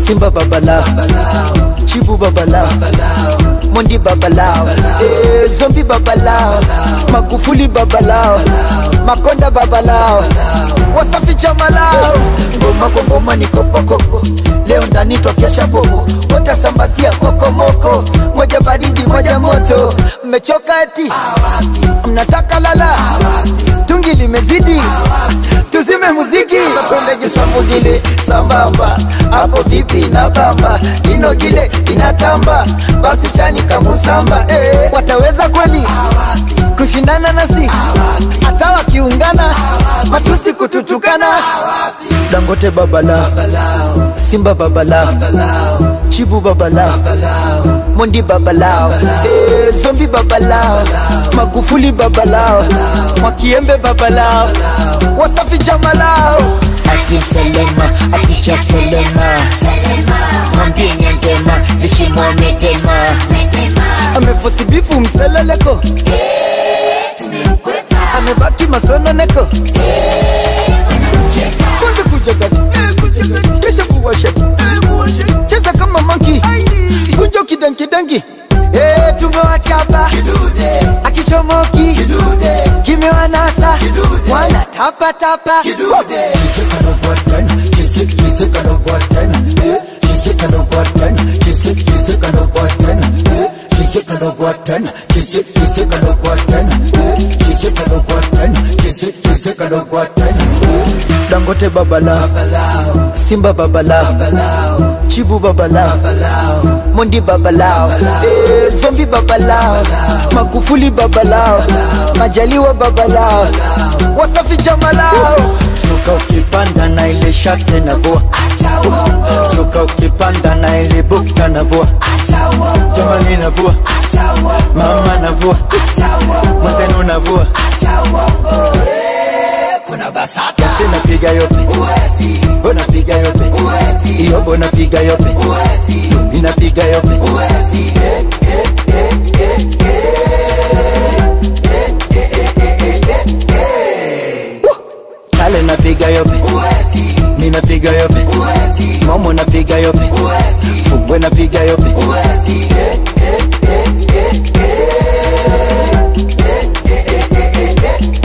simba babalao chibu babalao mondi babalao eh, zombi babalao magufuli babalao makonda babalao wasafi chamalao ngoma kwa ngoma ni kopokoko leo ndani twakesha bobo watasambazia kokomoko moja baridi moja moto mmechoka eti mnataka lala tungi limezidi tuzime muziki twendege samugile sambamba hapo vipi na bamba inogile inatamba basi chani kamusamba eh, wataweza kweli kushindana nasi hata wakiungana matusi kututukana dangote babala simba babala chibu babala mondi babalao eh, zombi babalao magufuli babalao mwakiembe babalao wasafi jamalao ati selema aticha selema mwambie nyangema lishimwamedema amefosibifu mseleleko amebaki masononeko kwanza kujagati kisha kuwashati cheza kama manki kunjo kidankidangi Eh, tumewachapa akichomoki kimewanasa wana tapatapa dangote babalao simba babalao chibu babalao mondi babalao eh, zombi babalao magufuli babalao majaliwa babalao wasafi jamalao suka ukipanda na ile shate na vua suka ukipanda na ile bukta na vua jamani na vua mama na vua mwenzenu na vua kuna basata sinapiga yope bona piga yope iyo bona piga yope inapiga yope Eh, eh, eh, eh, eh. Woo! kale napiga yope ninapiga yope momo napiga yope fungwe napiga yope